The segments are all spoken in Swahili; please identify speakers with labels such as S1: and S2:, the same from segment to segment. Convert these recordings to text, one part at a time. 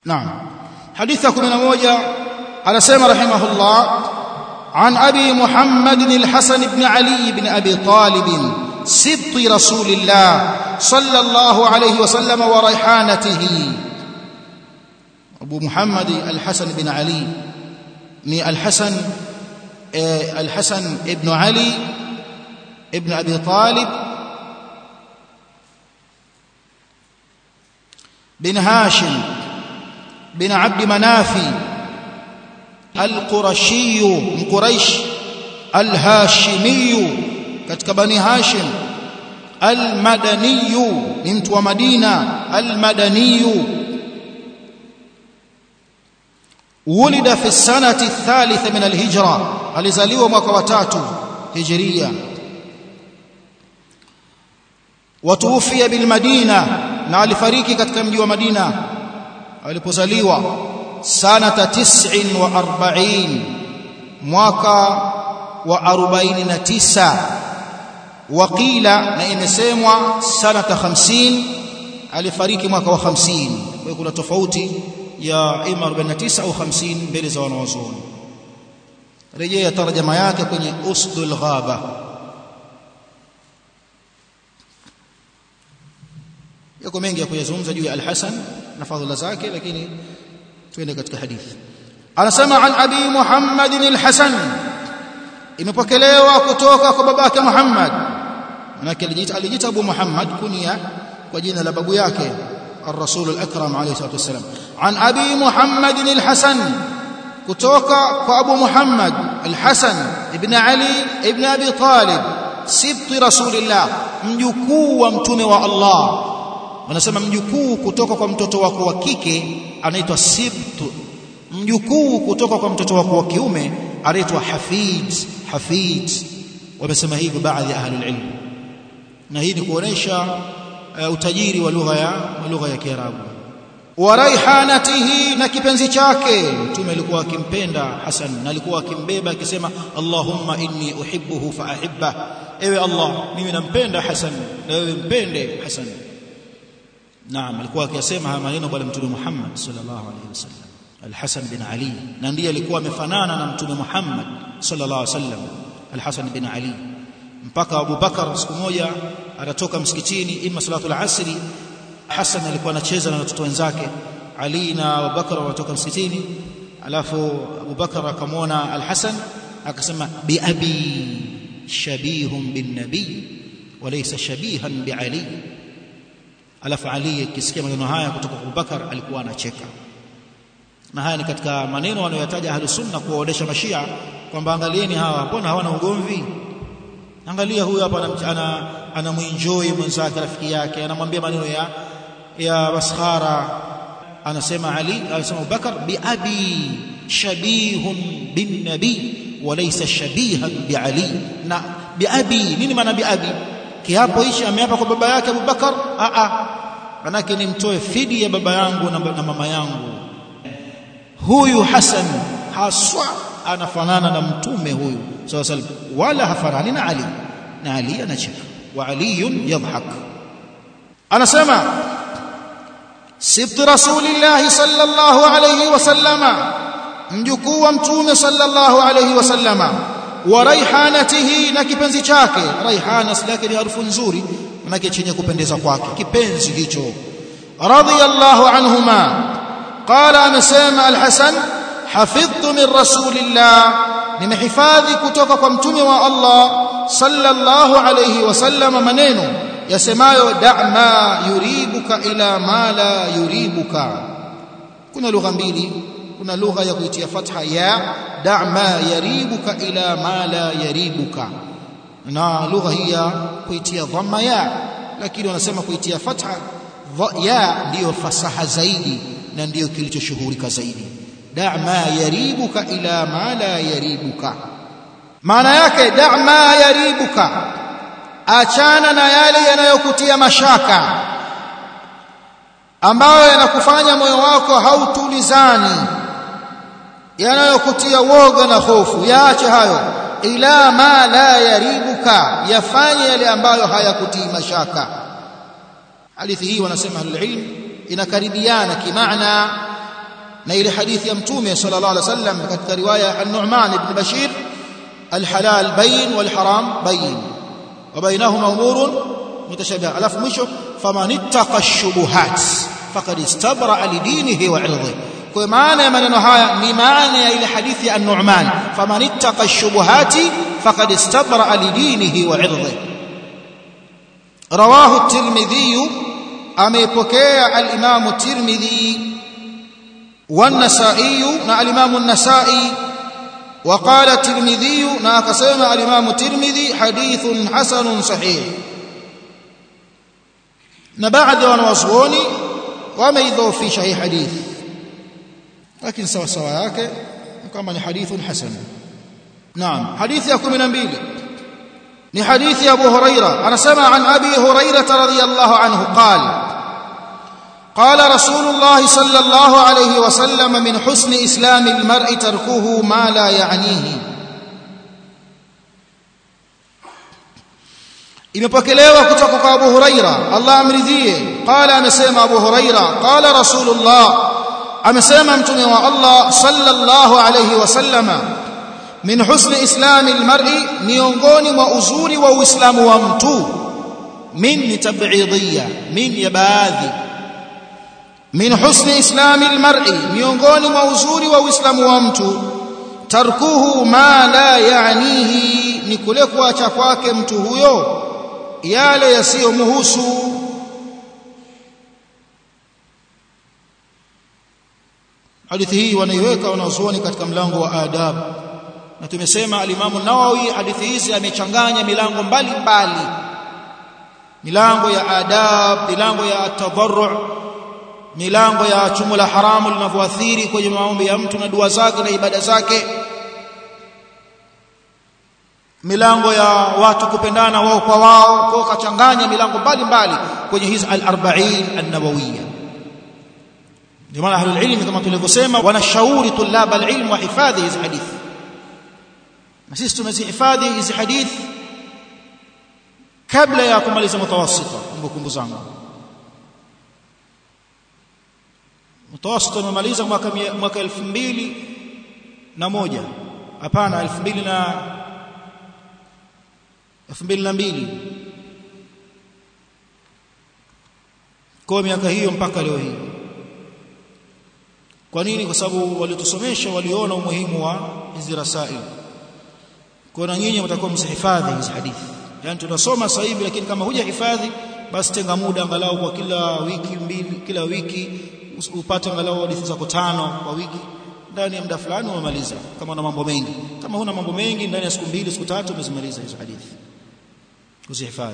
S1: naam hadithi ya 11 anasema rahimahullah عن أبي محمد الحسن بن علي بن أبي طالب سبط رسول الله صلى الله عليه وسلم وريحانته أبو محمد الحسن بن علي الحسن الحسن ابن علي ابن أبي طالب بن هاشم بن عبد منافي القرشي من قريش الهاشمي katika bani hashim almadaniyu ni mtu wa madina almadaniyu ولد في السنة الثالثة من الهجرة alizaliwa mwaka wa tatu hijria watuufia bilmadina na alifariki katika mji wa madina alipozaliwa sanata 49 mwaka wa 49 waqila na imesemwa sanata 50 alifariki mwaka wa 50 kwa hiyo kuna tofauti ya ima 49 au 50 mbele za wanawazuoni rejea tarjama yake kwenye usdul ghaba yako mengi ya kuyazungumza juu ya al-Hasan na fadhila zake lakini tuende katika hadithi anasema an abi Muhammad al-Hasan imepokelewa kutoka kwa babake Muhammad manake alijita alijita Abu Muhammad kunia kwa jina la babu yake الرسول الأكرم عليه الصلاة والسلام عن أبي محمد الحسن kutoka kwa Abu Muhammad Al-Hasan ibn Ali ibn Abi Talib sibti Rasulillah mjukuu wa mtume wa Allah wanasema mjukuu kutoka kwa mtoto wako wa kike anaitwa sibtu mjukuu kutoka kwa mtoto wako wa kiume anaitwa hafid hafid wamesema hivyo baadhi ya ahli ilm na hii ni kuonesha uh, utajiri wa lugha ya lugha ya Kiarabu wa raihanatihi na kipenzi chake mtume alikuwa akimpenda Hasan na alikuwa akimbeba akisema Allahumma inni uhibbuhu fa ahibba ewe Allah mimi nampenda Hasan na wewe mpende Hasan naam alikuwa akisema haya maneno bwana mtume Muhammad sallallahu alaihi wasallam Al-Hasan bin Ali na ndiye alikuwa amefanana na mtume Muhammad sallallahu alaihi wasallam Al-Hasan bin Ali mpaka Abu Bakar siku moja anatoka msikitini ima salatul asri Hassan alikuwa anacheza na watoto wenzake Ali na Abu Bakar wanatoka msikitini alafu Abu Bakar akamwona Al-Hasan akasema bi abi shabihun bin nabi walaysa shabihan bi Ali alafu Ali akisikia maneno haya kutoka kwa Abu Bakar alikuwa anacheka na haya ni katika maneno wanayoyataja ahlus sunna kuwaonesha mashia kwamba angalieni hawa mbona hawana ugomvi angalia huyu hapa ana anamuenjoy mwenzake rafiki yake anamwambia maneno ya ya maskhara anasema Ali anasema Abubakar bi abi shabihun bin nabi walaysa shabihan bi Ali na bi abi nini maana bi abi kiapo hichi ameapa kwa baba yake Abubakar a a manake nimtoe fidi ya baba yangu na, na mama yangu huyu Hasan haswa anafanana na mtume huyu sallallahu alaihi wasallam wala hafanani na Ali na Ali anacheka wa Ali yadhhak anasema sibt rasulillah sallallahu alayhi wasallama mjukuu wa mtume sallallahu alayhi wasallama wa raihanatihi na kipenzi chake raihana silake ni harufu nzuri manake chenye kupendeza kwake kipenzi hicho radiyallahu anhuma qala amesema al-hasan hafidhtu min rasulillah nimehifadhi kutoka kwa mtume wa Allah sallallahu alayhi wasallam maneno yasemayo da'ma yuribuka ila ma la yuribuka kuna lugha mbili kuna lugha ya kuitia fatha ya da'ma yaribuka ila ma la yaribuka na lugha hii ya kuitia dhamma ya lakini wanasema kuitia fatha ya ndiyo fasaha zaidi na ndiyo kilichoshuhurika zaidi da'ma yaribuka ila ma la yaribuka maana yake da'ma yaribuka achana na yale yanayokutia mashaka ambayo yanakufanya moyo wako hautulizani yanayokutia woga na hofu yaache hayo ila ma la yaribuka yafanye yale ambayo hayakutii mashaka hadithi hii wanasema ahlul ilm inakaribiana kimaana na ile hadithi ya mtume sallallahu alaihi wasallam katika riwaya an-Nu'man ibn Bashir al-halal bayin wal haram bayin wa bainahuma umurun mutashabiha alafu mwisho faman ittaqa ash-shubuhat faqad istabra li dinihi wa 'irdihi kwa maana ya maneno haya ni maana ya ile hadithi ya an-Nu'man faman ittaqa ash-shubuhati faqad istabra li dinihi wa 'irdihi rawahu at-Tirmidhi ameipokea al-Imam at-Tirmidhi والنسائي نا الامام النسائي وقال الترمذي نا كسمع الامام الترمذي حديث حسن صحيح na baadhi ya wanawazuoni wameidhoofisha hii hadithi lakini sawa sawa yake kama ni hadithun hasan naam hadithi ya 12 ni hadithi ya Abu Huraira anasema an Abi Huraira radhiyallahu anhu qala قال رسول الله صلى الله عليه وسلم من حسن إسلام المرء تركه ما لا يعنيه imepokelewa kutoka kwa Abu Huraira Allah amridhie qala amesema Abu Huraira qala Rasulullah amesema mtume wa Allah sallallahu alayhi wasallama min husni islami almar'i miongoni mwa uzuri wa uislamu wa mtu min ni tab'idiyya min ya baadhi min husni islami almar'i miongoni mwa uzuri wa uislamu wa mtu tarkuhu ma la yaanihi ni kule kuacha kwake mtu huyo yale yasiyomhusu hadithi hii wanaiweka wanazuoni katika mlango wa adab na tumesema alimamu Nawawi hadithi hizi amechanganya milango mbalimbali milango ya adab milango ya tadarru milango ya chumo la haramu linavyoathiri kwenye maombi ya mtu na dua zake na ibada zake milango ya watu kupendana wao kwa wao kwa kachanganya milango mbalimbali kwenye hizi al-40 an-nawawiyya ndio maana ahlul ilmi kama tulivyosema wanashauri tulaba al-ilm wa hifadhi hizi hadithi na sisi tunazihifadhi hizi hadithi kabla ya kumaliza mutawassita kumbukumbu zangu mutawassita nimemaliza mwaka mwaka 2000 na moja hapana 2000 na 2002 kwa miaka hiyo mpaka leo hii kwa nini kwa sababu walitusomesha waliona umuhimu wa hizi rasail kwa na nyinyi mtakuwa msihifadhi hizi hadithi yani tunasoma sasa hivi lakini kama hujahifadhi basi tenga muda angalau kwa kila wiki mbili kila wiki upate angalau hadithi zako tano kwa wiki ndani ya muda fulani umemaliza kama una mambo mengi kama huna mambo mengi ndani ya siku mbili siku tatu umezimaliza hizo hadithi kuzihifadhi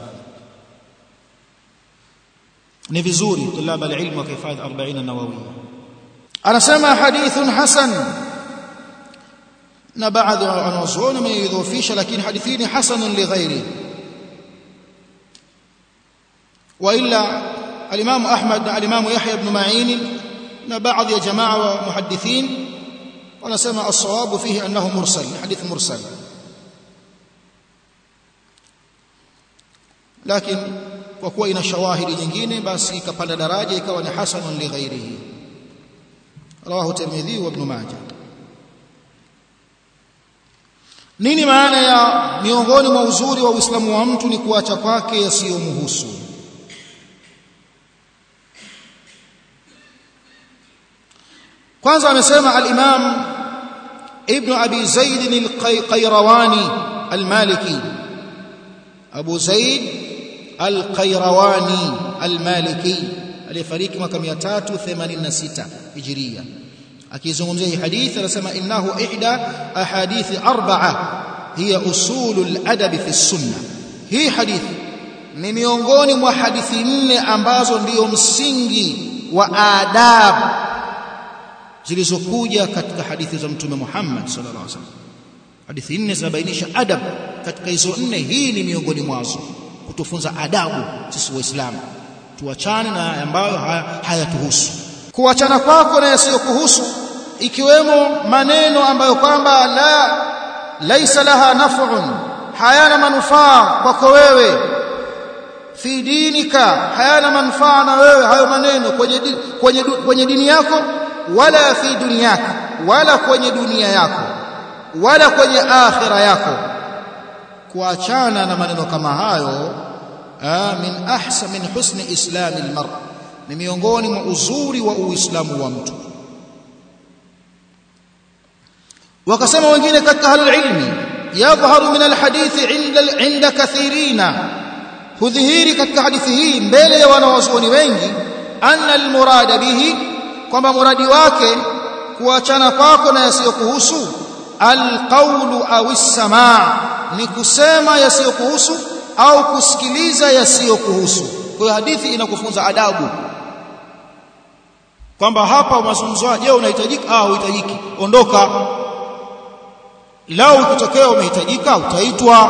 S1: ni vizuri tulaba alilmu wakihifadhi 40 nawawiyya anasema hadithun hasan na baadhi wanazuoni wameidhofisha lakini hadithi ni hasanun lighairi والا الامام احمد الامام يحيى بن معين na baadhi ya jamaa wa muhaddithin wanasema as-sawabu fihi annahu mursal hadith mursal lakini kwa kuwa ina shawahidi nyingine basi ikapanda daraja ikawa ni hasanun li ghairihi rawahu tirmidhi wa ibn majah nini maana ya miongoni mwa uzuri wa uislamu wa mtu ni kuacha kwake yasiyomhusu kwanza amesema al-Imam Ibn Abi Zaid al-Qayrawani al-Maliki Abu Zaid al-Qayrawani al-Maliki aliyefariki mwaka 386 Hijria akizungumzia hii hadithi anasema innahu ihda ahadithi arba'a hiya usulul adab fi sunna hii hadithi ni miongoni mwa hadithi nne ambazo ndiyo msingi wa adabu zilizokuja katika hadithi za mtume Muhammad sallallahu alaihi wasallam hadithi nne zinabainisha adab katika hizo nne hii ni miongoni mwazo kutufunza adabu sisi waislamu tuachane na ambayo hayatuhusu kuachana kwako na yasiyokuhusu ikiwemo maneno ambayo kwamba la laisa laha naf'un hayana manufaa kwako wewe fi dinika hayana manufaa na wewe hayo maneno kwenye kwenye kwenye dini yako wala fi dunyaka wala kwenye dunia yako wala kwenye akhira yako kuachana na maneno kama hayo min ahsa min husni islami almar ni miongoni mwa uzuri wa uislamu wa mtu wakasema wengine katika ahlul ilmi yadhharu min alhadithi inda inda kathirina hudhihiri katika hadithi hii mbele ya wanawazuoni wengi anna almurada bihi kwamba muradi wake kuachana kwako na yasiyokuhusu alqawlu au as-samaa ni kusema yasiyokuhusu au kusikiliza yasiyokuhusu kwa hiyo hadithi inakufunza adabu kwamba hapa mazungumzo je unahitajika ah uhitajiki ondoka lao ukitokea umehitajika utaitwa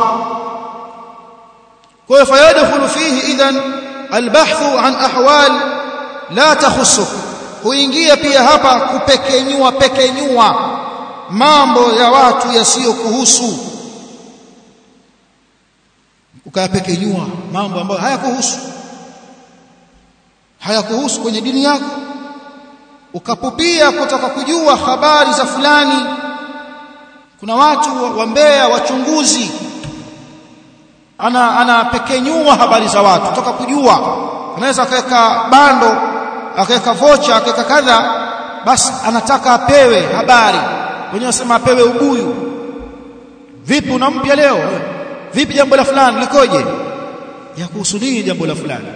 S1: kwa hiyo fayadkhulu fihi idhan albahthu an ahwal la takhusuk huingia pia hapa kupekenyua pekenyua mambo ya watu yasiyokuhusu ukayapekenyua mambo ambayo hayakuhusu hayakuhusu kwenye dini yako ukapupia kutaka kujua habari za fulani kuna watu wa Mbeya wachunguzi ana anapekenyua habari za watu kutaka kujua anaweza akaweka bando akaweka vocha akaweka kadha basi anataka apewe habari wenyewe wasema apewe ubuyu vipi unampya leo vipi jambo la fulani likoje ya kuhusu nini jambo la fulani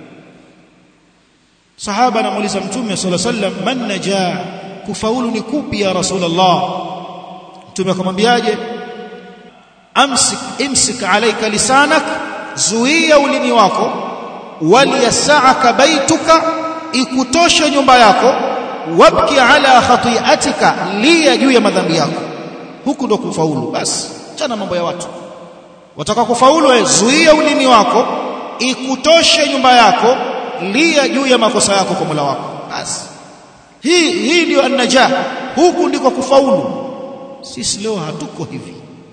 S1: sahaba anamuuliza mtume sallallahu alaihi wasallam man najaa kufaulu ni kupi ya rasulullah mtume akamwambiaje amsik imsik alayka lisanak zuia ulimi wako waliyasaaka baituka ikutoshe nyumba yako wabki ala khati'atika lia juu ya madhambi yako huku ndo kufaulu basi chana mambo ya watu wataka kufaulu wewe zuia ulimi wako ikutoshe nyumba yako lia juu ya makosa yako kwa Mola wako basi hii hii ndio annajah huku ndiko kufaulu sisi leo hatuko hivi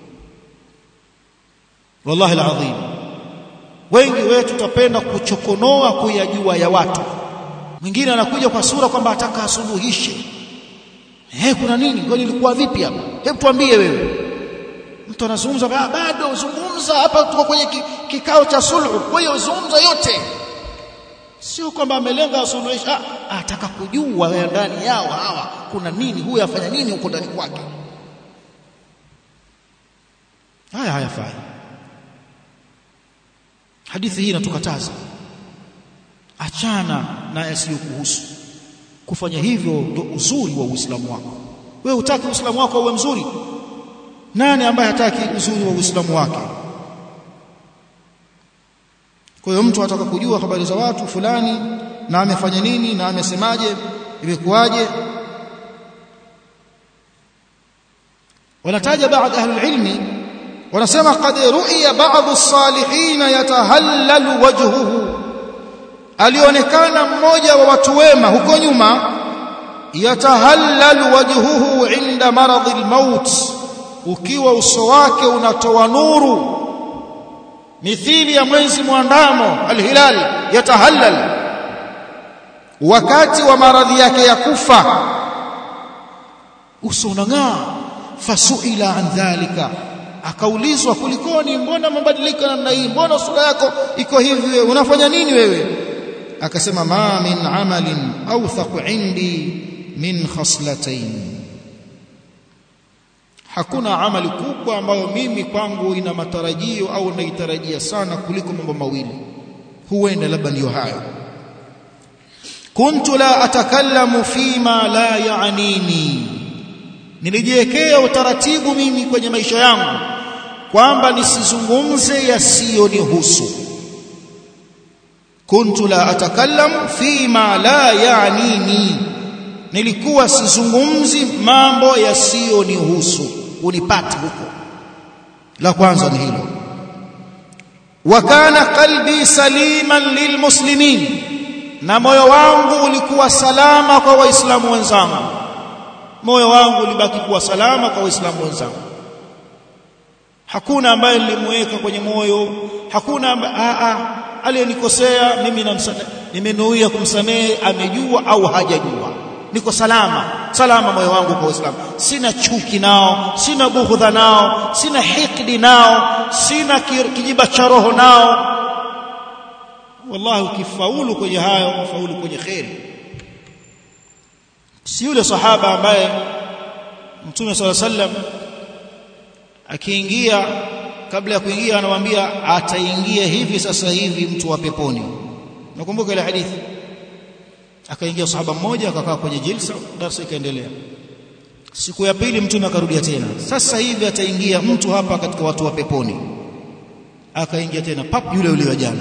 S1: wallahi alazim wengi wetu tutapenda kuchokonoa kuyajua ya watu mwingine anakuja kwa sura kwamba ataka asuluhishe eh kuna nini ngoja ilikuwa vipi hapa hebu tuambie wewe mtu anazungumza bado zungumza hapa tuko kwenye kikao cha sulhu kwa hiyo zungumza yote sio kwamba amelenga asuluhisha ataka kujua ndani yao hawa kuna nini huyu afanya nini huko ndani kwake haya hayafai hadithi hii inatukataza achana na yasiyokuhusu kufanya hivyo ndio uzuri wa Uislamu wako wewe hutaki Uislamu wako uwe mzuri nani ambaye hataki uzuri wa Uislamu wake kwa hiyo mtu ataka kujua habari za watu fulani na amefanya nini na amesemaje imekuwaje wanataja baadhi ahli ilmi wanasema qad ru'iya ba'd as-salihin yatahallalu wajhuhu alionekana mmoja wa watu wema huko nyuma yatahallalu wajhuhu inda maradhi al-maut ukiwa uso wake unatoa nuru mithili ya mwezi mwandamo alhilal yatahallal wakati wa maradhi yake ya kufa uso unang'aa fasuila an dhalika akaulizwa kulikoni mbona mabadiliko namna hii mbona sura yako iko hivi wewe unafanya nini wewe akasema ma min amalin awthaqu indi min khaslatayn hakuna amali kubwa ambayo mimi kwangu ina matarajio au naitarajia sana kuliko mambo mawili huenda labda ndiyo hayo kuntu la atakallamu fima la yaanini nilijiwekea utaratibu mimi kwenye maisha yangu kwamba nisizungumze yasiyonihusu kuntu la atakallamu fima la yaanini nilikuwa sizungumzi mambo yasiyonihusu unipate huko la kwanza ni hilo wa kana qalbi saliman lilmuslimin na moyo wangu ulikuwa salama kwa waislamu wenzangu moyo wangu ulibaki kuwa salama kwa waislamu wenzangu hakuna ambaye nilimweka kwenye moyo hakuna a aliyenikosea mimi namsamehe nimenuia kumsamehe amejua au hajajua niko salama salama moyo wangu kwa Uislamu sina chuki nao sina bughudha nao sina hikdi nao sina kijiba cha roho nao wallahi ukifaulu kwenye hayo ufaulu kwenye khairi si yule sahaba ambaye mtume swalla sallam akiingia kabla ya kuingia anamwambia ataingia hivi sasa hivi mtu wa peponi nakumbuka ile hadithi akaingia sahaba mmoja akakaa kwenye jilsa darasa ikaendelea siku ya pili mtume akarudia tena sasa hivi ataingia mtu hapa katika watu wa peponi akaingia tena pap yule yule wa jana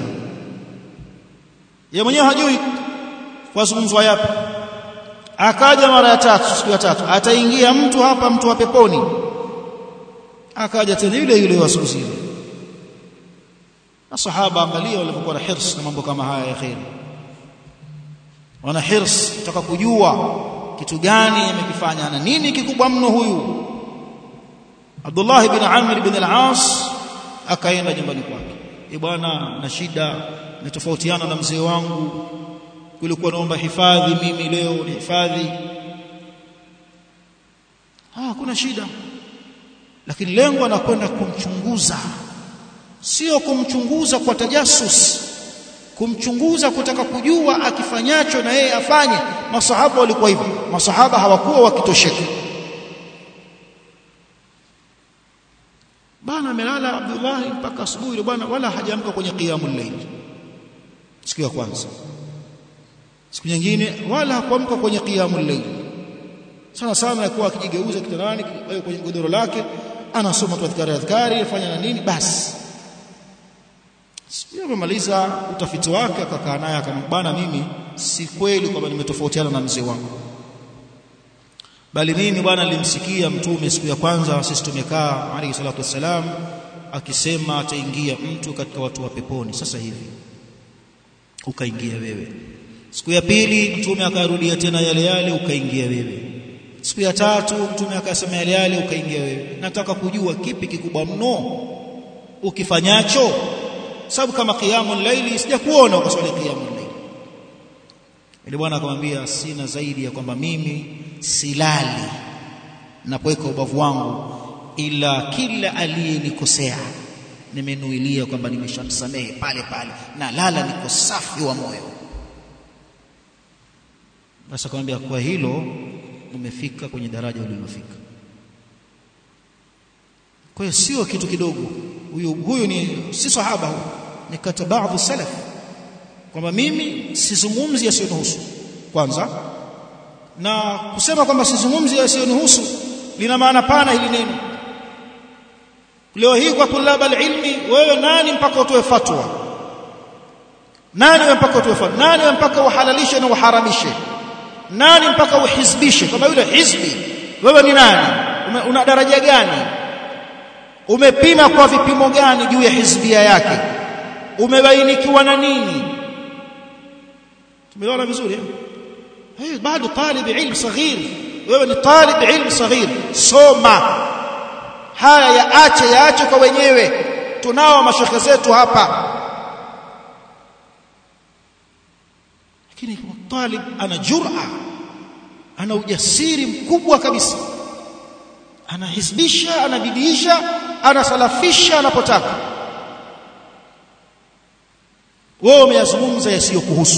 S1: yeye mwenyewe hajui wazungumzwa yapi akaja mara ya tatu siku ya tatu ataingia mtu hapa mtu wa peponi akaja tena yule yule wa siku zile masahaba angalia walivyokuwa na hirs na mambo kama haya ya khair wana hirs kutaka kujua kitu gani amekifanya na nini kikubwa mno huyu Abdullah ibn Amr ibn al-As akaenda nyumbani kwake e bwana na shida nitofautiana na mzee wangu kulikuwa naomba hifadhi mimi leo ni hifadhi ah kuna shida lakini lengo anakwenda kumchunguza sio kumchunguza kwa tajasus kumchunguza kutaka kujua akifanyacho na yeye afanye masahaba walikuwa hivyo masahaba hawakuwa wakitosheka bana amelala Abdullah mpaka asubuhi bwana wala hajaamka kwenye qiyamul layl siku ya kwanza siku nyingine wala hakuamka kwenye qiyamul layl sana sana alikuwa akijigeuza kitandani kwenye godoro lake anasoma tu adhkari adhkari afanya na nini basi sio amemaliza utafiti wake akakaa naye akambana mimi si kweli kwamba nimetofautiana na mzee wangu bali mimi bwana nilimsikia mtume siku ya kwanza sisi tumekaa alayhi salatu wassalam akisema ataingia mtu katika watu wa peponi sasa hivi ukaingia wewe siku ya pili mtume akarudia tena yale yale ukaingia wewe siku ya tatu mtume akasema yale yale ukaingia wewe nataka kujua kipi kikubwa mno ukifanyacho sababu kama qiyamul layli sijakuona ukaswali qiyamul layli ile bwana akamwambia sina zaidi ya kwamba mimi silali napoweka ubavu wangu ila kila aliyenikosea nimenuilia kwamba nimeshamsamehe pale pale na lala niko safi wa moyo basi akamwambia kwa hilo umefika kwenye daraja ulilofika kwa hiyo sio kitu kidogo huyu huyu ni si sahaba huyu ni kata baadhi salaf kwamba mimi sizungumzi yasiyonihusu kwanza na kusema kwamba sizungumzi yasiyonihusu lina maana pana hili neno leo hii kwa tulaba ilmi wewe nani mpaka utoe fatwa nani wewe mpaka utoe fatwa nani wewe mpaka uhalalishe na uharamishe nani mpaka uhizbishe kama yule hizbi wewe ni nani Ume, una daraja gani umepima kwa vipimo gani juu ya hizbia yake umebainikiwa na nini tumeona vizuri eh bado talib ilm saghir wewe ni talib ilm saghir soma haya yaache yaache kwa wenyewe tunao mashekhe zetu hapa lakini talib ana jur'a ana ujasiri mkubwa kabisa anahisbisha anabidiisha anasalafisha anapotaka wewe umeyazungumza yasiyokuhusu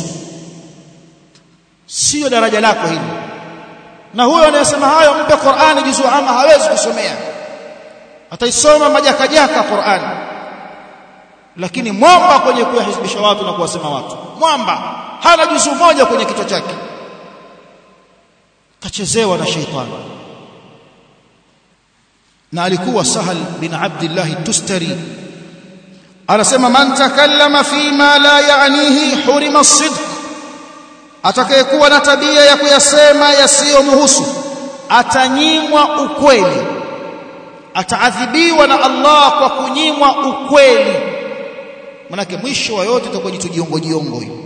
S1: sio daraja lako hili na huyo anayesema hayo mpe Qur'ani juzu ama hawezi kusomea ataisoma majakajaka Qur'ani lakini mwamba kwenye kuyahisbisha watu na kuwasema watu mwamba hana juzu moja kwenye kichwa chake kachezewa na sheitani na alikuwa Sahal bin Abdullah Tustari anasema man takallama fima la yaanihi hurima as-sidq atakayekuwa na tabia ya kuyasema yasiyomhusu atanyimwa ukweli ataadhibiwa na Allah kwa kunyimwa ukweli manake mwisho wa yote itakuwa jitu jiongo jiongo hiyo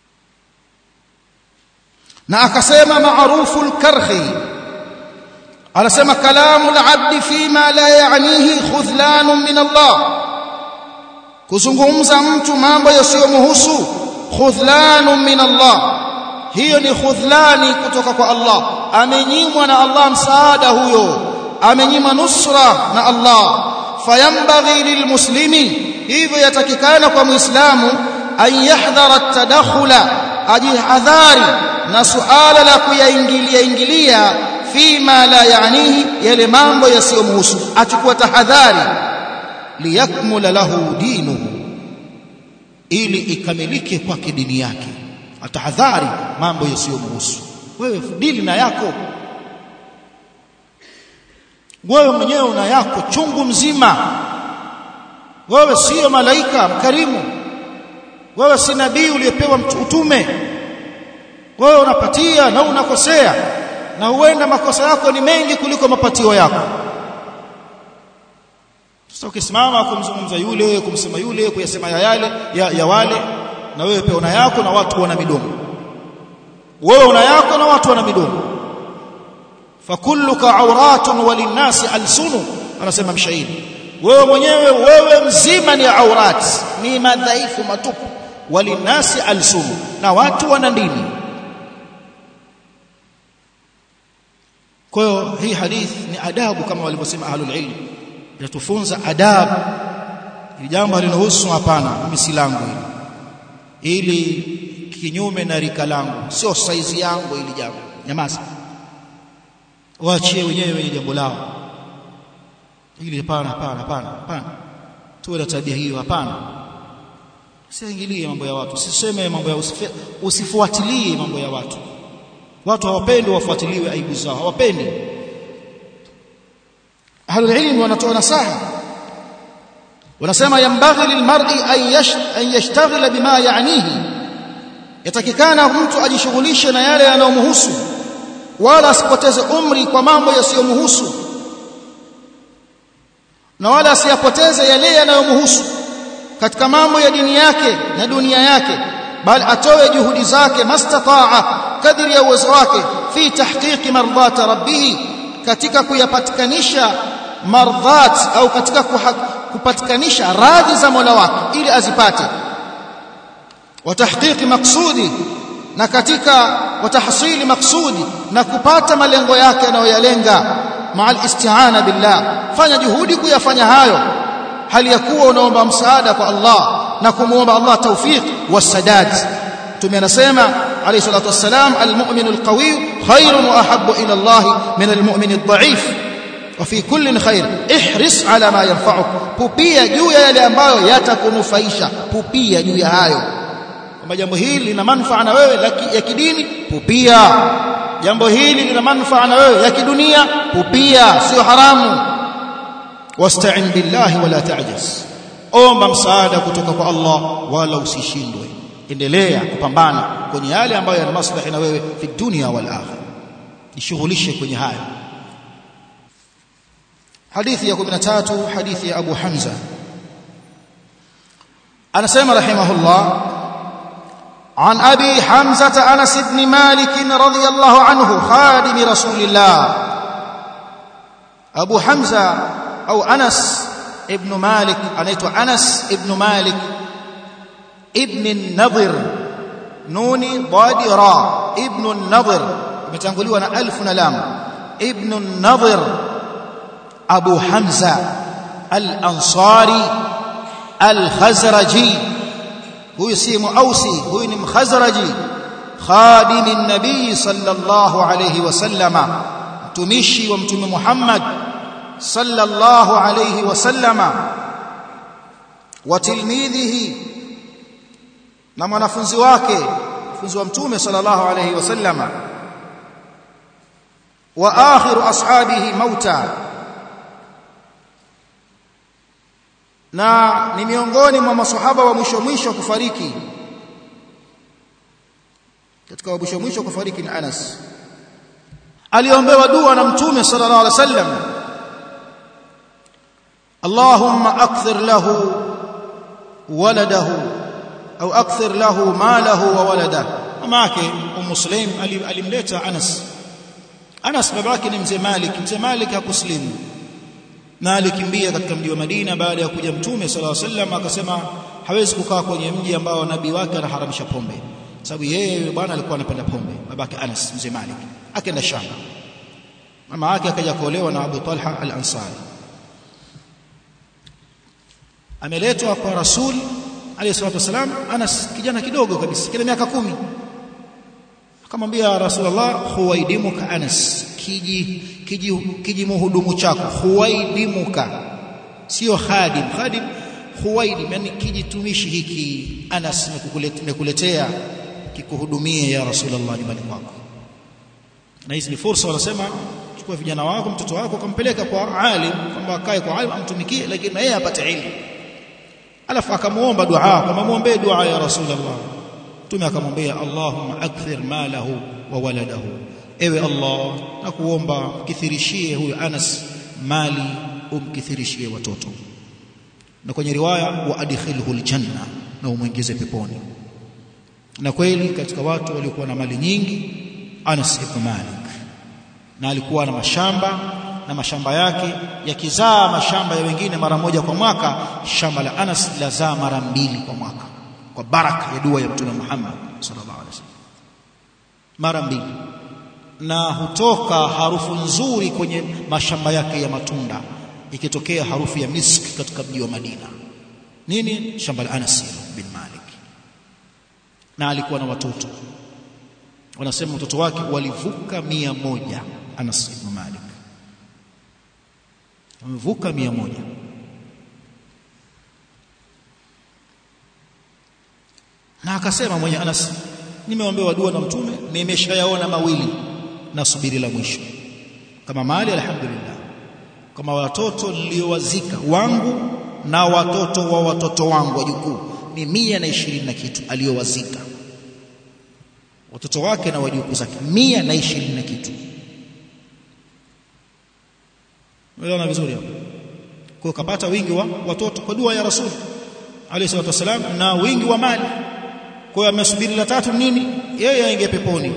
S1: na akasema maarufu al-karhi anasema kalamu al-abdi fima la ya'nihi khudhlanun min Allah kuzungumza mtu mambo yasiyomhusu khudhlanun min Allah hiyo ni khudhlani kutoka kwa Allah amenyimwa na Allah msaada huyo amenyima nusra na Allah fayambaghi lilmuslimi hivyo yatakikana kwa muislamu an yahdhara at-tadakhula ajihadhari na suala la kuyaingilia ingilia fima la yaanihi yale mambo yasiyomhusu achukua tahadhari liyakmula lahu dinuhu ili ikamilike kwake dini yake atahadhari mambo yasiyomhusu wewe dili na yako wewe mwenyewe una yako chungu mzima wewe sio malaika mkarimu wewe si nabii uliyepewa utume wewe unapatia na unakosea na huenda makosa yako ni mengi kuliko mapatio yako sasa ukisimama kumzungumza yule kumsema yule kuyasema ya yale ya, ya wale na wewe pia una yako na watu wana midomo wewe una yako na watu wana midomo fakulluka auratun walinnasi alsunu anasema mshairi wewe mwenyewe wewe mzima ni aurat ni madhaifu matupu walinnasi alsunu na watu wana ndimi kwa hiyo hii hadith ni adabu kama walivyosema ahlul ilm inatufunza adabu ni jambo linahusu hapana mimi si langu hili ili kinyume na rika langu sio saizi yangu ili jambo nyamaza waachie wenyewe wenye jambo lao ili hapana hapana hapana hapana tuwe na tabia hiyo hapana usiingilie mambo ya watu usiseme mambo ya usifuatilie mambo ya watu watu hawapendi wafuatiliwe aibu zao hawapendi ahlul ilm wanatoa nasaha wanasema yambaghi lilmar'i an yashtaghila bima ya'nihi yatakikana mtu ajishughulishe na yale yanayomhusu wala asipoteze umri kwa mambo yasiyomhusu na wala asiyapoteze yale yanayomhusu katika mambo ya dini yake na dunia yake bali atoe juhudi zake mastataa kadri ya uwezo wake fi tahqiqi mardhat rabbih katika kuyapatikanisha mardhat au katika kupatikanisha radhi za Mola wake ili azipate wa tahqiqi maqsudi na katika watahsili maksudi na kupata malengo yake anayoyalenga maal isti'ana billah fanya juhudi kuyafanya hayo hali ya kuwa unaomba msaada kwa Allah na kumuomba Allah tawfiq wasadad tume anasema alayhi salatu wassalam almu'min alqawi khairun wa ahabbu ila Allah min almu'min adh-dha'if wa fi kulli khair ihris ala ma yanfa'uk pupia juu ya yale ambayo yatakunufaisha pupia juu ya hayo kwamba jambo hili lina manufaa na wewe ya kidini pupia jambo hili lina manufaa na wewe ya kidunia pupia sio haramu wasta'in billahi wala ta'jaz omba msaada kutoka kwa Allah wala usishindwe endelea kupambana kwenye yale ambayo yana maslahi na wewe fi dunia wal akhirah jishughulishe kwenye haya hadithi ya 13 hadithi ya Abu Hamza anasema rahimahullah عن أبي حمزة أنس بن مالك رضي الله عنه خادم رسول الله أبو حمزة أو أنس ابن مالك أنيت أنس ابن مالك ابن النضر نوني ضاد راء ابن النضر متنقلوا أنا ألف نلام ابن النضر أبو حمزة الأنصاري الخزرجي huyu si muausi huyu ni mkhazraji khadimi nabii sallallahu alayhi wasallama mtumishi wa mtume Muhammad sallallahu alayhi wasallama wa tilmidhihi na mwanafunzi wake mwanafunzi wa mtume sallallahu alayhi wasallama wa akhiru ashabihi mauta na ni miongoni mwa maswahaba wa mwisho mwisho kufariki katika wa mwisho mwisho kufariki ni Anas aliombewa dua na mtume sallallahu alaihi wasallam Allahumma akthir lahu waladahu au akthir lahu malahu wa waladahu mama yake Ummu Sulaim alimleta Anas Anas babake ni mzee Malik mzee Malik hakuslimu na alikimbia katika mji wa Madina baada ya kuja mtume sallallahu alaihi wasallam akasema hawezi kukaa kwenye mji ambao nabii wake anaharamisha pombe sababu yeye bwana alikuwa anapenda pombe babake Anas mzee Malik akaenda Sham mama yake akaja kuolewa na Abu Talha al-Ansari ameletwa kwa Rasul alayhi salatu wasalam Anas kijana kidogo kabisa kile miaka kumi akamwambia Rasulullah huwaidimuka Anas kiji kiji kijimuhudumu chako huwaidimuka sio khadim khadim huwaidim yani kijitumishi hiki Anas nimekuletea kikuhudumie ya Rasulullah nyumbani kwako na hizi ni fursa wanasema chukua vijana wako mtoto wako kampeleka kwa alim kwamba akae kwa alim amtumikie lakini na yeye apate ilmu alafu akamuomba dua kama muombe dua ya Rasulullah Mtume akamwambia Allahumma akthir malahu wa waladahu ewe Allah nakuomba mkithirishie huyu Anas mali umkithirishie watoto na kwenye riwaya wa adkhilhu aljanna na umuingize peponi na kweli katika watu waliokuwa na mali nyingi Anas ibn Malik na alikuwa na mashamba na mashamba yake yakizaa mashamba ya wengine mara moja kwa mwaka shamba la Anas lazaa mara mbili kwa mwaka kwa baraka ya dua ya Mtume Muhammad sallallahu alaihi wasallam mara mbili na hutoka harufu nzuri kwenye mashamba yake ya matunda ikitokea harufu ya miski katika mji wa Madina nini shamba la Anas bin Malik na alikuwa na watoto wanasema watoto wake walivuka mia moja Anas ibn Malik wamevuka mia moja na akasema mwenye Anas nimeombewa dua na mtume nimeshayaona mawili nasubiri la mwisho kama mali alhamdulillah kama watoto niliowazika wangu na watoto wa watoto wangu wajukuu ni mia na ishirini na kitu aliyowazika watoto wake na wajukuu zake mia na ishirini na kitu unaona vizuri hapo kwa kapata wingi wa watoto kwa dua ya rasul alayhi salatu wasalam na wingi wa mali kwa hiyo amesubiri la tatu nini yeye aingie peponi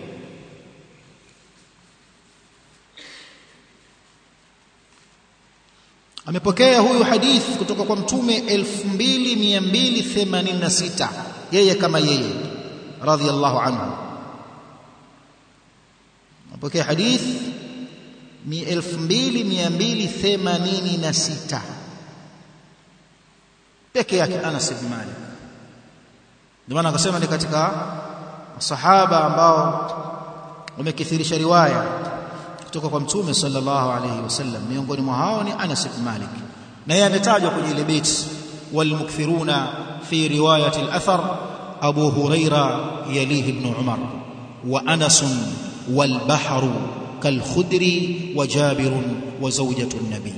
S1: amepokea huyu hadith kutoka kwa mtume 2286 yeye kama yeye radhiallahu anhu amepokea hadith 2286 peke yake Anas ibn Malik ndio maana akasema ni katika masahaba ambao wamekithirisha riwaya kutoka kwa mtume sallallahu alayhi wasallam miongoni mwa hao ni Anas ibn Malik na yeye ametajwa kwenye ile bait walmukthiruna fi riwayati al-athar Abu Huraira yalihi ibn Umar wa Anas والبحر كالخدر وجابر وزوجة النبي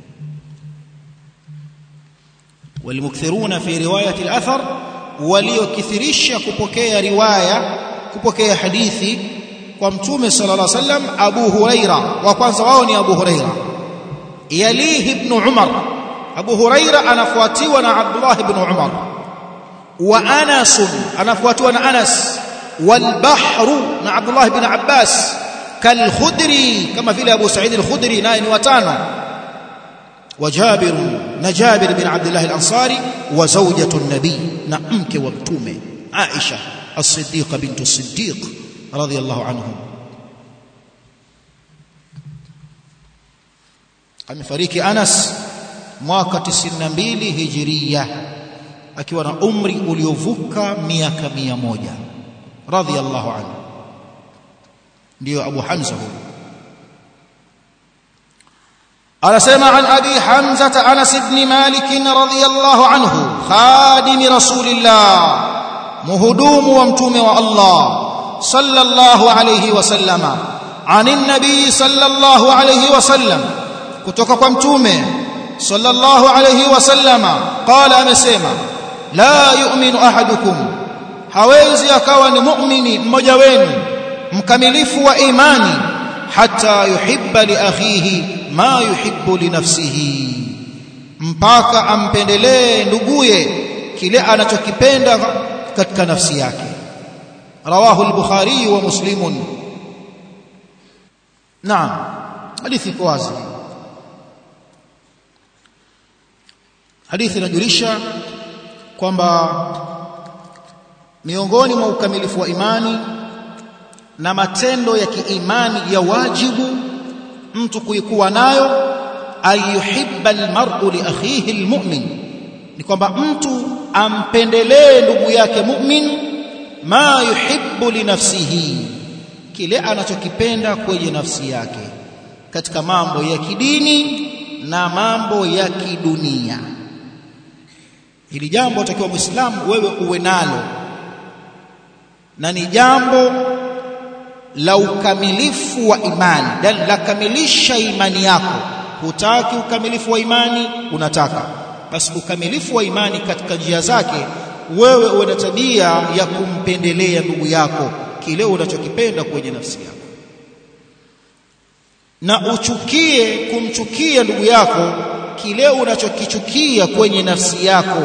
S1: والمكثرون في رواية الأثر waliokithirisha kupokea riwaya kupokea hadithi kwa mtume sallallahu alaihi wasallam Abu Huraira wa kwanza wao ni Abu Huraira yalihi ibn Umar Abu Huraira anafuatiwa na Abdullah ibn Umar wa Anas anafuatiwa na Anas wal Bahru na Abdullah ibn Abbas kal Khudri kama vile Abu Sa'id al-Khudri naye ni watano وجابر نجابر بن عبد الله الأنصاري وزوجة النبي نأمك وابتومه عائشة الصديقة بنت الصديق رضي الله عنهم amefariki Anas mwaka 92 hijiria akiwa na umri uliovuka miaka 100 radhiyallahu anhu ndio Abu Hamza huyo anasema an abi hamza anas ibn malik radhiyallahu anhu khadim rasulillah muhudumu wa mtume wa Allah sallallahu alayhi wasallama anin nabii sallallahu alayhi wasallam kutoka kwa mtume sallallahu alayhi wasallama qala amesema la yu'minu ahadukum hawezi akawa ni muumini mmoja wenu mkamilifu wa imani hatta yuhibba li akhihi ma yuhibbu li nafsihi mpaka ampendelee nduguye kile anachokipenda katika nafsi yake rawahu al-bukhari wa muslimun naam hadithi iko wazi hadithi inajulisha kwamba miongoni mwa ukamilifu wa imani na matendo ya kiimani ya wajibu mtu kuikuwa nayo ayuhibba almar'u li akhihi almu'min ni kwamba mtu ampendelee ndugu yake mu'min ma yuhibbu li nafsihi kile anachokipenda kwenye nafsi yake katika mambo ya kidini na mambo ya kidunia hili jambo utakiwa muislamu wewe uwe nalo na ni jambo la ukamilifu wa imani yani la kamilisha imani yako hutaki ukamilifu wa imani unataka basi ukamilifu wa imani katika njia zake wewe uwe na tabia ya kumpendelea ndugu yako kile unachokipenda kwenye nafsi yako na uchukie kumchukia ndugu yako kile unachokichukia kwenye nafsi yako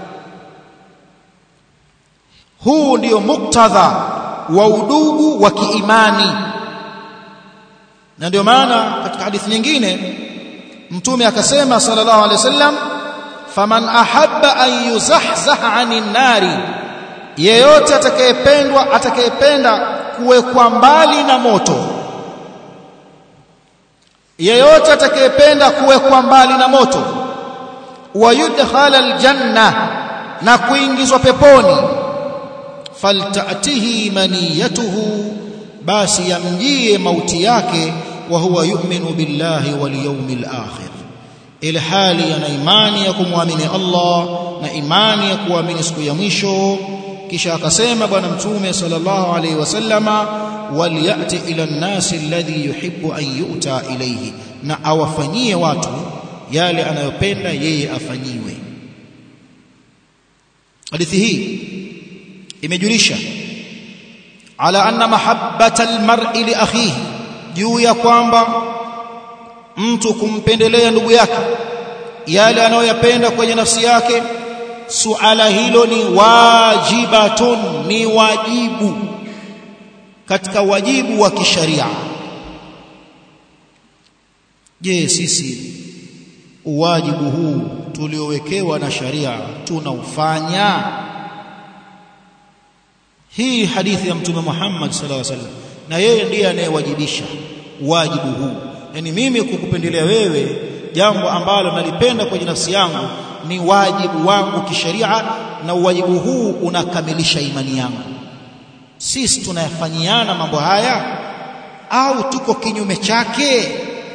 S1: huu ndio muktadha wa udugu wa kiimani na ndio maana katika hadithi nyingine mtume akasema sallallahu alaihi wasallam faman ahabba an yuzahzaha anin nari yeyote atakayependwa atakayependa kuwekwa mbali na moto yeyote atakayependa kuwekwa mbali na moto wayudkhala aljanna na kuingizwa peponi faltatihi maniyatuhu basi yamjie mauti yake wa huwa yu'minu billahi wal yawmil akhir ile hali yana imani ya kumwamini Allah na imani ya kuamini siku ya mwisho kisha akasema bwana mtume sallallahu alaihi wasallama waliyati ila nnasi alladhi yuhibbu an yu'ta ilayhi na awafanyie watu yale anayopenda yeye afanyiwe hadithi hii imejulisha ala anna mahabbata almar'i li akhihi juu ya kwamba mtu kumpendelea ndugu yake yale anayoyapenda kwenye nafsi yake suala hilo ni wajibatun ni wajibu katika wajibu wa kisharia je sisi uwajibu huu tuliowekewa na sharia tunaufanya hii hadithi ya mtume Muhammad sallallahu alaihi wasallam na yeye ndiye anayewajibisha wajibu huu yani mimi kukupendelea wewe jambo ambalo nalipenda kwenye nafsi yangu ni wajibu wangu kisheria na wajibu huu unakamilisha imani yangu sisi tunayafanyiana mambo haya au tuko kinyume chake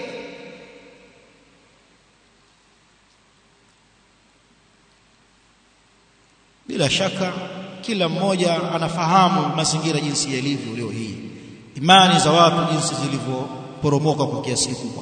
S1: bila shaka kila mmoja anafahamu mazingira jinsi yalivyo leo hii imani za watu jinsi zilivyoporomoka kwa kiasi kikubwa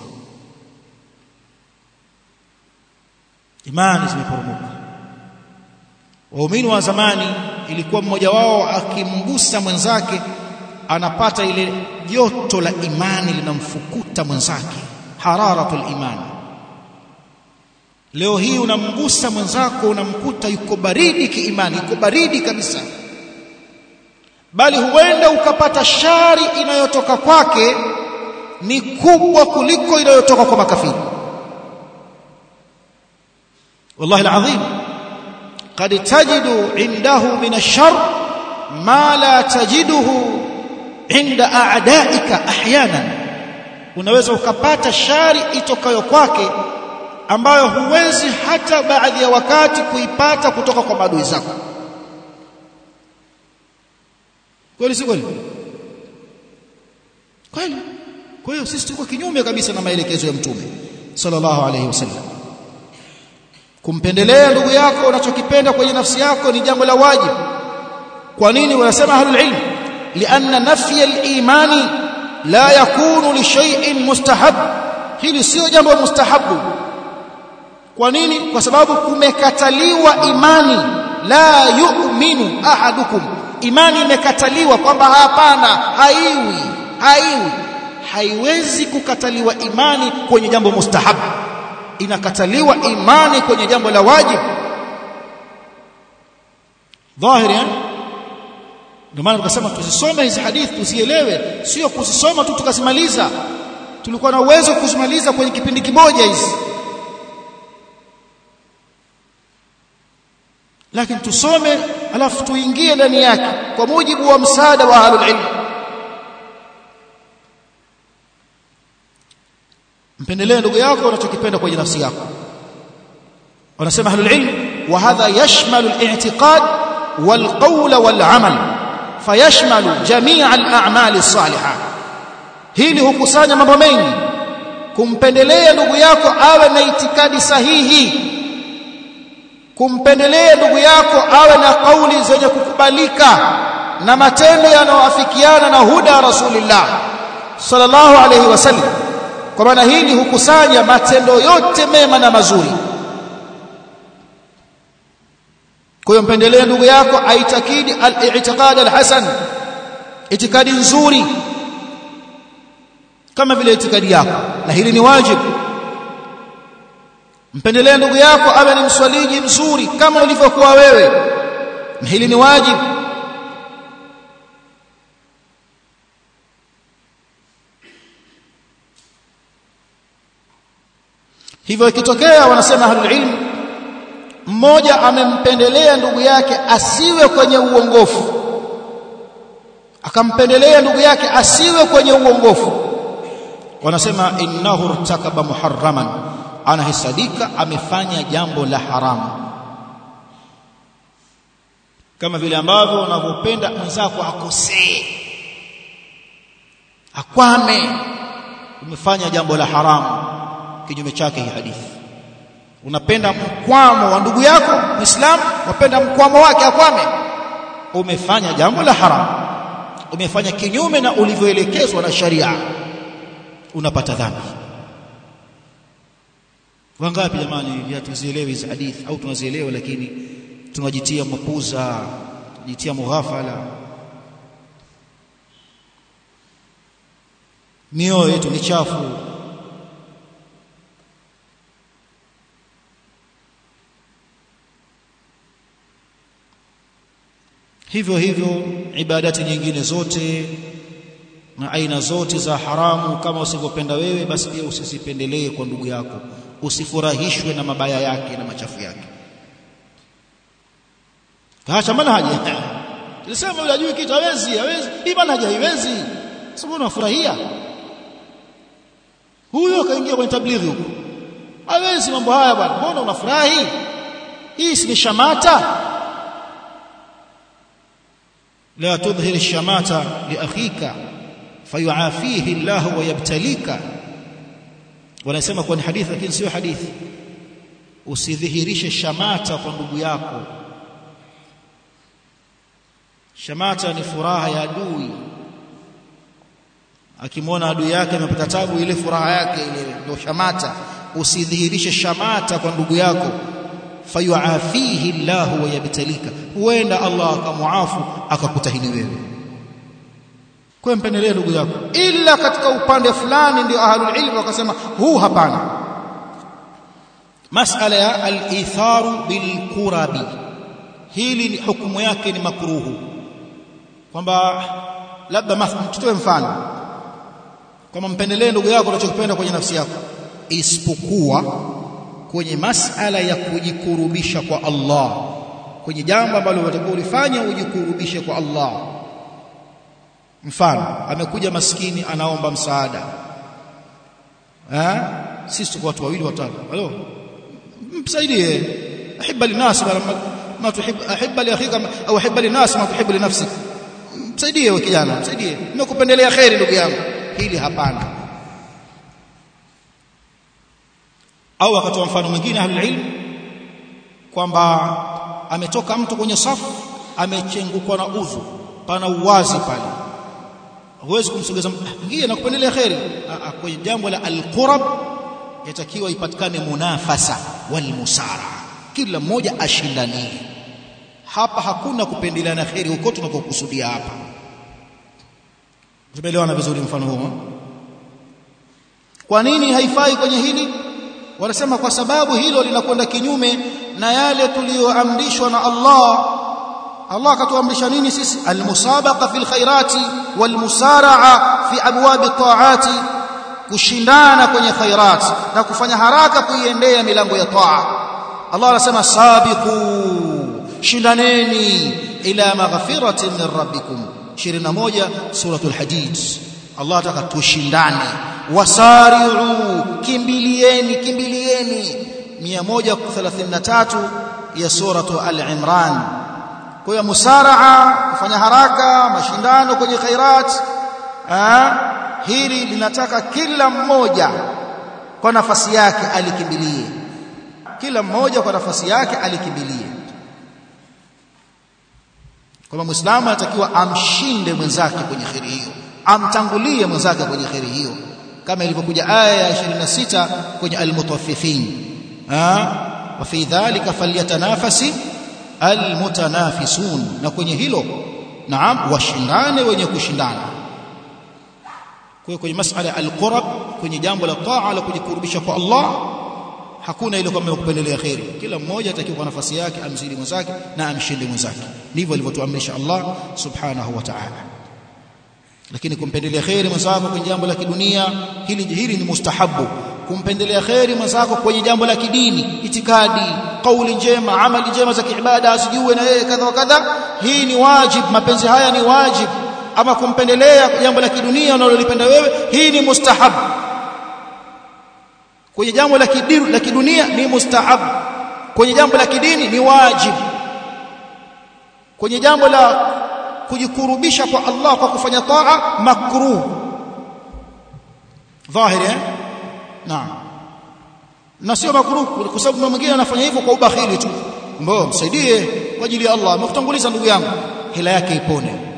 S1: imani zimeporomoka waumini wa zamani ilikuwa mmoja wao akimgusa mwenzake anapata ile joto la imani linamfukuta mwenzake hararatul imani leo hii unamgusa mwenzako unamkuta yuko baridi kiimani yuko baridi kabisa bali huenda ukapata shari inayotoka kwake ni kubwa kuliko inayotoka kwa makafiri والله العظيم قد تجد عنده من الشر ما لا تجده عند أعدائك أحيانا unaweza ukapata shari itokayo kwake ambayo huwezi hata baadhi ya wakati kuipata kutoka kwa maadui zako kweli si kweli kweli kwa hiyo sisi tuko kinyume kabisa na maelekezo ya mtume sallallahu alayhi wasallam kumpendelea ndugu yako unachokipenda kwenye nafsi yako ni jambo la wajibu kwa nini wanasema ahlul ilm lianna nafya al-imani la yakunu li shay'in mustahab hili sio jambo mustahabu kwa nini kwa sababu kumekataliwa imani la yu'minu ahadukum imani imekataliwa kwamba hapana haiwi haiwi haiwezi kukataliwa imani kwenye jambo mustahabu inakataliwa imani kwenye jambo la wajibu dhahiri eh ndio maana tukasema tusisome hizi hadithi tusielewe sio kusisoma tu tukasimaliza tulikuwa na uwezo kuzimaliza kwenye kipindi kimoja hizi lakini tusome alafu tuingie ndani yake kwa mujibu wa msaada wa ahlul ilm mpendelee ndugu yako unachokipenda kwenye nafsi yako wanasema ahlul ilm wa hadha yashmalu al-i'tiqad wal qawl wal amal fayashmalu jami' al-a'mal as-salihah hili hukusanya mambo mengi kumpendelea ndugu yako awe na itikadi sahihi kumpendelea ndugu yako awe na kauli zenye kukubalika na matendo yanayoafikiana na huda rasulillah sallallahu alayhi wasallam kwa maana hili hukusanya matendo yote mema na mazuri kwa hiyo mpendelee ndugu yako aitakidi al-i'tiqad al-hasan itikadi nzuri kama vile itikadi yako na hili ni wajibu mpendelee ndugu yako awe ni mswaliji mzuri kama ulivyokuwa wewe na hili ni wajibu hivyo ikitokea wanasema ahlul ilm mmoja amempendelea ndugu yake asiwe kwenye uongofu akampendelea ndugu yake asiwe kwenye uongofu wanasema innahu irtakaba muharraman anahesadika amefanya jambo la haramu kama vile ambavyo unavyopenda mwenzako akosee akwame umefanya jambo la haramu kinyume chake hii hadithi unapenda mkwamo wa ndugu yako muislamu unapenda mkwamo wake akwame umefanya jambo la haramu umefanya kinyume na ulivyoelekezwa na sharia unapata dhambi wangapi jamani hatuzielewi hizi hadithi au tunazielewa lakini tunajitia mapuza tunajitia mughafala mioyo yetu ni chafu hivyo hivyo ibadati nyingine zote na aina zote za haramu kama usivyopenda wewe basi pia usizipendelee kwa ndugu yako usifurahishwe na mabaya yake na machafu yake acha manhaji nilisema yule ajui kitu hawezi hawezi hii manhaji haiwezi sababu unafurahia huyo akaingia kwenye tablighi huko hawezi mambo haya bwana mbona unafurahi hii si shamata لا تظهر الشماتة لأخيك فيعافيه الله ويبتليك wanasema kwa ni hadithi lakini sio hadithi usidhihirishe shamata kwa ndugu yako shamata ni furaha ya adui akimwona adui yake amepata tabu ile furaha yake ile ndio shamata usidhihirishe shamata kwa ndugu yako fayuafihi Allah wa yabtalika huenda Allah akamuafu akakutahini wewe kwa mpendelee ndugu yako ila katika upande fulani ndio ahlul ilm wakasema huu hapana masala ya al-itharu bil qurabi hili ni hukumu yake ni makruhu kwamba labda tutoe mfano kama mpendelee ndugu yako unachokipenda kwenye nafsi yako isipokuwa kwenye masala ya kujikurubisha kwa Allah kwenye jambo ambalo unatakiwa ulifanya ujikurubishe kwa Allah mfano amekuja maskini anaomba msaada eh sisi tuko watu wawili watatu halo msaidie ahibba linas ma tuhib ahibba li akhika au ahibba linas ma tuhibbu li nafsik msaidie wewe kijana msaidie nimekupendelea khairi ndugu yangu hili hapana au akatoa mfano mwingine ahlul ilm kwamba ametoka mtu kwenye safu amechengukwa na udhu pana uwazi pale huwezi kumsogeza ingia na kupendelea khairi kwenye jambo la alqurab yatakiwa ipatikane munafasa wal musara kila mmoja ashindanie hapa hakuna kupendeleana khairi huko tunakokusudia hapa tumeelewana vizuri mfano huo kwa nini haifai kwenye hili wanasema kwa sababu hilo linakwenda kinyume na yale tuliyoamrishwa na Allah Allah akatuamrisha nini sisi almusabaqa fil khairati walmusara'a fi abwabi ta'ati kushindana kwenye khairat na kufanya haraka kuiendea milango ya taa Allah anasema sabiqu shindaneni ila maghfiratin min rabbikum 21 suratul hadid Allah ataka tushindane wasari'u kimbilieni kimbilieni 133 ya suratu al-imran kwa hiyo musaraa kufanya haraka mashindano kwenye khairat hili linataka kila mmoja kwa nafasi yake alikimbilie kila mmoja kwa nafasi yake alikimbilie kwamba muislamu anatakiwa amshinde mwenzake kwenye kheri hiyo amtangulie mwenzake kwenye kheri hiyo kama ilivyokuja aya ya 26 kwenye almutaffifin wa fi dhalika falyatanafasi almutanafisun na kwenye hilo naam washindane wenye kushindana kwa kwenye masala ya alqurab kwenye jambo la taa la kujikurubisha kwa Allah hakuna ile kwamba kupendelea khairi kila mmoja atakiwa kwa nafasi yake amzidi mwenzake na amshinde mwenzake ndivyo alivyotuamrisha Allah subhanahu wa ta'ala lakini kumpendelea khairi mwenzako kwenye jambo la kidunia hili hili ni mustahabu kumpendelea khairi mwenzako kwenye jambo la kidini itikadi kauli njema amali njema za kiibada asijue na yeye kadha wa kadha hii ni wajib mapenzi haya ni wajib ama kumpendelea jambo la kidunia unalolipenda wewe hii ni mustahab kwenye jambo la kidiru la kidunia ni mustahab kwenye jambo la kidini ni wajib kwenye jambo la kujikurubisha kwa Allah kwa kufanya taa makruh dhahiri eh naam na sio makruh kwa sababu mwingine anafanya hivyo kwa ubakhili tu mbona msaidie kwa ajili ya Allah amekutanguliza ndugu yangu hela yake ipone